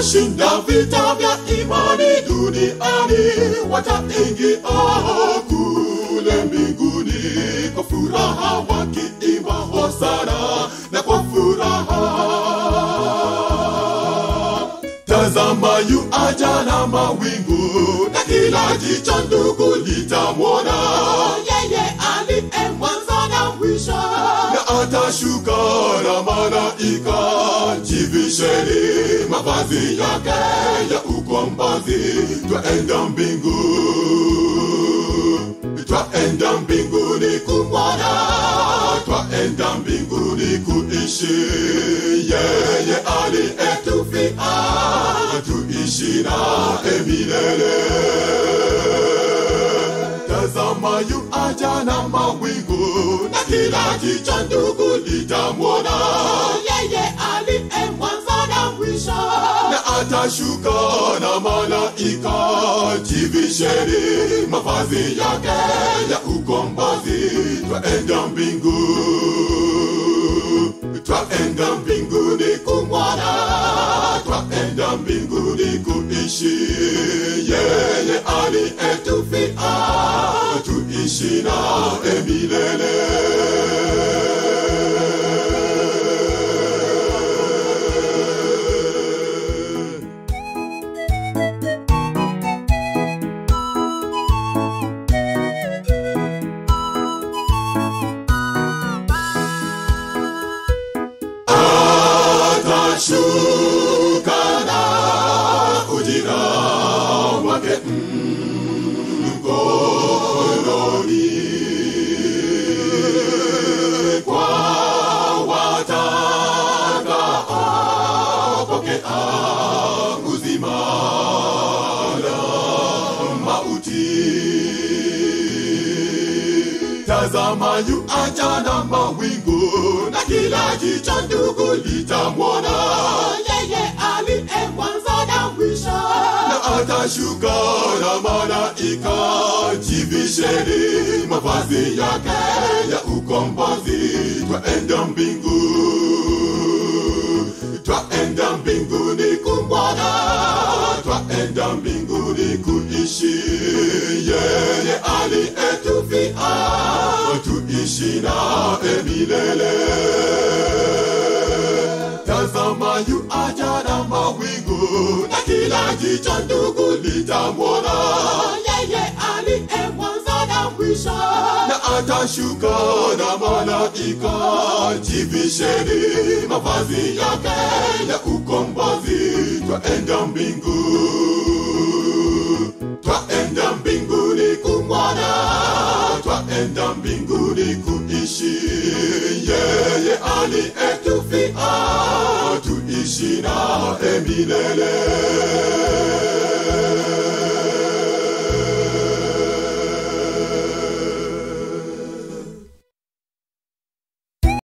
watakaoshinda vita vya imani duniani wataingia kule mbinguni kwa furaha wakiimba hosana na kwa furaha Tazama yu aja na mawingu na kila jicho ndugu litamwona yeye aliye mwanzo na mwisho na atashuka na malaika jivisheni mavazi yake ya ukombozi twaenda mbingu twaenda mbinguni kumwona twaenda mbinguni kuishi yeye aliyetufia tuishi naye milele tazama yu aja na mawingu na kila jicho ndugu litamwona yeye aliye mwanzo na mwisho na atashuka na malaika jivisheni mavazi yake ya ukombozi twaenda mbingu twaenda mbinguni kumwona twaenda mbinguni kuishi yeye aliyetufia tuishi naye milele atashuka na ujira wake mkononi kwa watakaopokea uzima na mauti tazama yu aja na mawingu na kila jicho ndugu litamwona yeye aliye mwanzo na mwisho na atashuka na malaika jivisheni mavazi yake ya ukombozi twaenda mbingu twaenda mbinguni kumwona twaenda mbinguni kuishi yeye aliyetufia tuishi naye milele tazama yu aja na mawingu na kila jicho ndugu litamwona yeye aliye mwanzo na mwisho na atashuka na malaika jivisheni mavazi yake ya ukombozi twaenda mbingu twaenda mbinguni kumwona twaenda mbinguni kuishi yeye aliyetufia tuishi naye milele